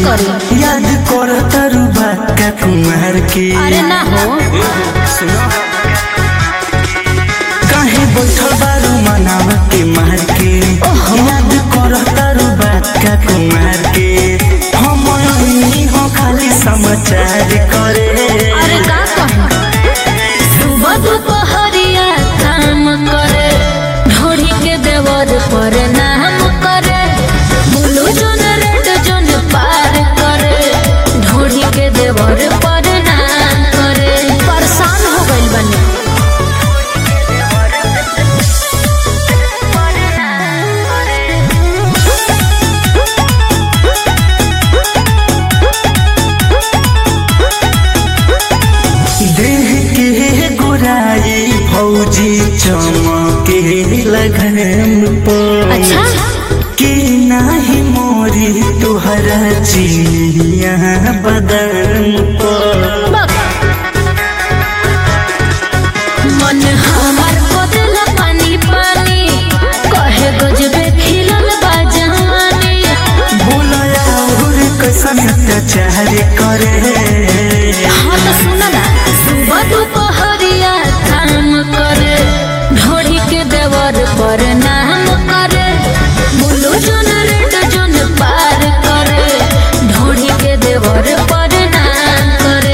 करी याद कर तरु बाका कुमार के अरे ना हो सुनो काहे बैठल बारू मनावा के मार के याद कर तरु बाका कुमार के हम यही हो खाली समाचार करे अरे का कहूँ सुबह दोपहरिया काम करे ढोड़ी के देवर पर नाम करे बुलू जोन रेड जोन पार करे ढोड़ी के देवर पर नाम करे परेशान हो गइल बनी देह के गोराई फौजी चमके लगन पर अच्छा कि नाही मोरी तुहरा चिनिया बदन पर बक। मन हमार बदल पानी पानी कहे गजबे खिलल बा जवानी बोलया और कैसन अत्याचार करे हाँ तो सुन ना सुबह दोपहरिया काम करे ढोड़ी के देवर पर नाम करे बुलू जोन रेड जोन पार करे ढोड़ी के देवर पर नाम करे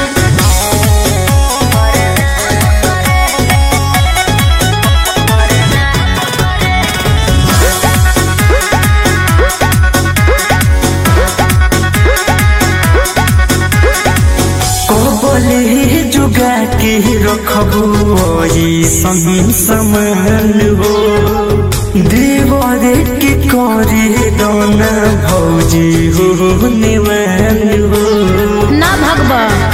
को बोले जुगा के रखबू ई संग समान हो देवरे के करे दोना भौजी हो निवान हो ना भगवा